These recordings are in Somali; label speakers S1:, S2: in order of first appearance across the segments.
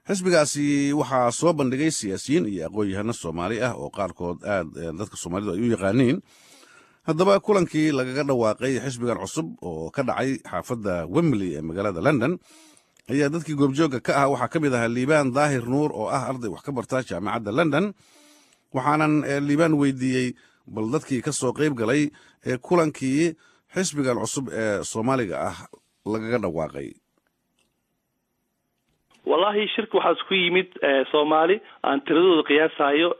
S1: xisbigaasi waxaa soo bandhigay siyaasiyiin iyo aqoon-yahano soomaali ah oo qaarkood aad dadka soomaalidu ay u yaqaaniin haddaba kulankii lagaga dhawaaqay xisbigan cusub oo ka dhacay xaafadda wembley ee magaalada london ayaa dadkii goobjoogga ka ah waxaa ka mid ahaa liibaan daahir nuur oo ah arday wax ka barta jaamacadda london waxaanan liibaan weydiiyey bal dadkii ka soo qayb galay ee kulankii xisbigan cusub ee soomaaliga ah lagaga dhawaaqay
S2: wallahi shirka waxaa isku yimid soomaali aan tiradooda qiyaasayo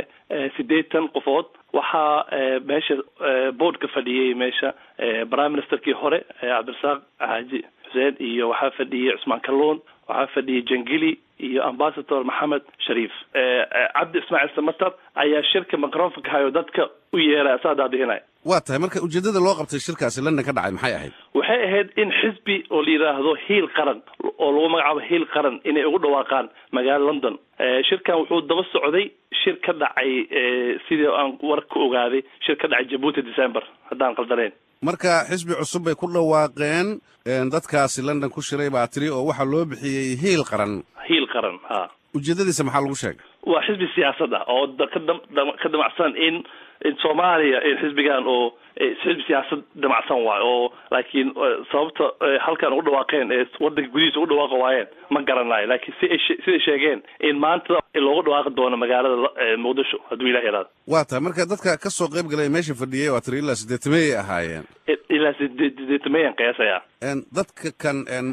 S2: sideetan qofood waxaa meesha boardka fadhiyey meesha prime ministerkii hore cabdirasaaq xaaji xuseen iyo waxaa fadhiyey cusmaan kalluun waxaa fadhiyey jangili iyo ambasador maxamed shariif cabdi ismaaciil samatar ayaa shirka microfonka hayo dadka u yeeray asaa daadihinay
S1: waa tahay marka ujeeddada loo qabtay shirkaasi london ka dhacay maxay ahayd
S2: waxay ahayd in xisbi oo la yidhaahdo hiil qaran oo lagu magacaabo hiil qaran inay ugu dhawaaqaan magaalo london shirkan wuxuu daba socday shir ka dhacay sidii aan war ka ogaaday shir ka dhacay jabuuti december haddaan qaldanayn
S1: marka xisbi cusub bay ku dhawaaqeen dadkaasi london ku shiray baa tiri oo waxaa loo bixiyey hiil qaran
S2: hiil qaran ha
S1: ujeeddadiisa maxaa lagu sheegay
S2: waa xisbi siyaasad ah oo ka damacsan in in soomaaliya xisbigan oo xisbi siyaasad damacsan waayo oo laakiin sababta halkan ugu dhawaaqeen ee wadanka gudihiisa ugu dhawaaqa waayeen ma garanayo laakiin si ay siday sheegeen in maanta loogu dhawaaqi doono magaalada muqdisho hadduu ilah yaraado
S1: waa tahay marka dadka ka soo qayb galay meesha fadhiyey waa tiri ilaa sideetameyay ahaayeen
S2: ilaa sideetameyan qiyaasaya
S1: dadka kan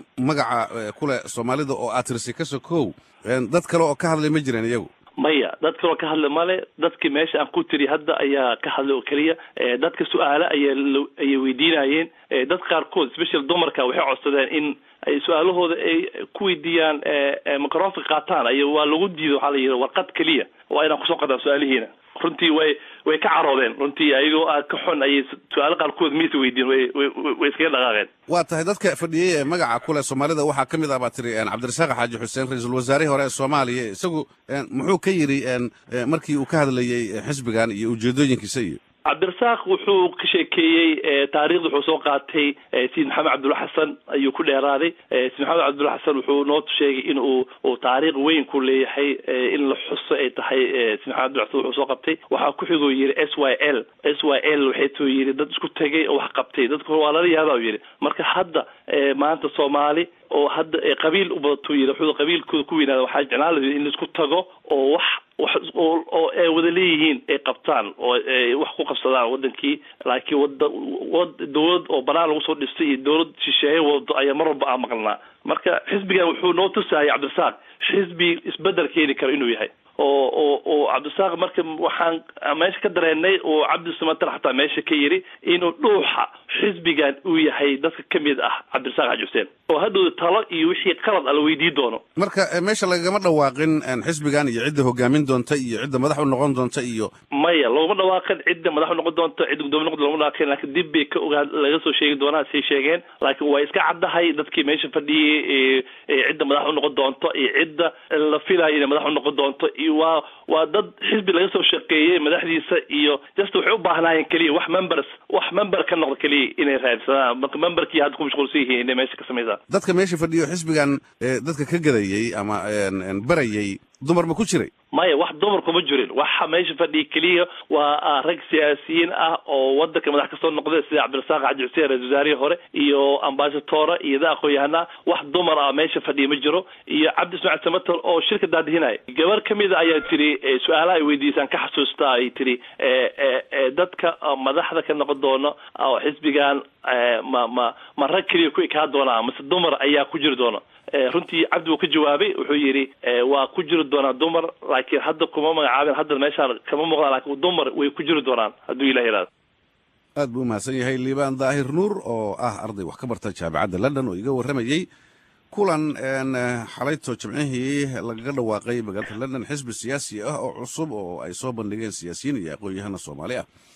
S1: magaca kule soomaalida oo aad tirisay ka sokow dad kale oo ka hadlay ma jireen iyagu
S2: maya dad kaloo ka hadla male dadkii meesha aan ku tiri hadda ayaa ka hadlay oo keliya dadka su-aale ayaa ayay weydiinayeen dad qaarkood special dumarka waxay codsadeen in ay su-aalahooda ay ku weydiiyaan microfonka qaataan ay waa lagu diido waxaa la yidhi warqad keliya waa inaan kusoo qataan su-aalihiina runtii way way ka caroodeen runtii ayagoo a ka xun ayay su-aalo qaarkood maysa weydiin way way iskaga dhaqaaqeen
S1: waa tahay dadka fadhiyey ee magaca kule soomaalida waxaa ka mid ah baa tiri cabdirasaaq xaaji xuseen ra-iisul wasaarihii hore ee soomaaliya isagu muxuu ka yidhi markii uu ka hadlayey xisbigan iyo ujeedooyinkiisa iyo
S2: cabdirasaaq wuxuu ka sheekeeyey taarikhda wuxuu soo qaatay sayid maxamed cabdulla xasan ayuu ku dheeraaday sayid maxamed cabdulla xasan wuxuu noo sheegay in uu uu taariikh weyn ku leeyahay in la xuso ay tahay sayid maxamed abdulla xasan wuxuu soo qabtay waxaa ku xigoo yidhi s y l s y l waxay tuu yidhi dad isku tegay oo wax qabtay dadka waa lala yaaba u yidhi marka hadda maanta soomaali oo hadda qabiil u badatuu yidhi wuxuu qabiilkooda ku weynaada waxaa jeclaan lahayd in laisku tago oo wax wax oo ay wada leeyihiin ay qabtaan oo ay wax ku qabsadaan wadankii laakiin wada wad dawlad oo banaan lagu soo dhistay iyo dawlad shisheeye wado ayaa mar walba aan maqlnaa marka xisbigan wuxuu noo tusayay cabdirasaaq xisbi isbedel keeni karo inuu yahay oo oo oo cabdirasaaq marka waxaan meesha ka dareenay oo cabdi samatar xataa meesha ka yidhi inuu dhuuxa xisbigan uu yahay dadka ka mid ah cabdirasaaq xaaji xuseen oo hadhow talo iyo wixii qalad a la weydii doono
S1: marka meesha lagama dhawaaqin xisbigan iyo cidda hogaamin doonta iyo cidda madax u noqon doonta iyo
S2: maya loogama dhawaaqin cidda madax u noqon doonta cidda gudoomiye noqon logama dhawaaqin laakiin dib bay ka ogaa laga soo sheegi doonaa say sheegeen laakiin waa iska caddahay dadkii meesha fadhiyey cidda madax u noqon doonto iyo cidda la filayo inay madax u noqon doonto iyo waa waa dad xisbi laga soo shaqeeyey madaxdiisa iyo just waxay u baahnaayeen keliya wax members wax member ka noqda keliya inay raadsadaan marka memberkii hadda ku mashquulsan yihiin inay meesha ka samaysaan
S1: dadka meesha fadhiyo xisbigan dadka ka gadayey ama barayey dumar ma ku jiray
S2: maya wax dumar kuma jirin waxa meesha fadhiya keliya waa rag siyaasiyiin ah oo wadanka madax kasoo noqday sida cabdirasaaq xaaji xuseen ra-isul wasaarihii hore iyo ambasadora iyo da aqoon-yahana wax dumar ah meesha fadhiya ma jiro iyo cabdi ismaaciil samater oo shirka daadihinaya gabar kamid a ayaa tiri su-aalaha ay weydiisaan ka xasuusta ay tiri dadka madaxda ka noqon doono oo xisbigan ma ma ma rag keliya ku ekaa doonaa mase dumar ayaa ku jiri doona runtii cabdi wuu ka jawaabay wuxuu yidhi waa ku jiri doonaa dumar laakiin hadda kuma magacaabin hadda meeshaan kama muuqdaan laakiin dumar way ku jiri doonaan hadduu ilah yaraado
S1: aad buu umahadsan yahay liibaan daahir nuur oo ah arday wax ka barta jaamacadda london oo iga warramayey kulan xalayto jimcihii lagaga dhawaaqay magaalada london xisbi siyaasi ah oo cusub oo ay soo bandhigeen siyaasiyiin iyo aqoon-yahana soomaali ah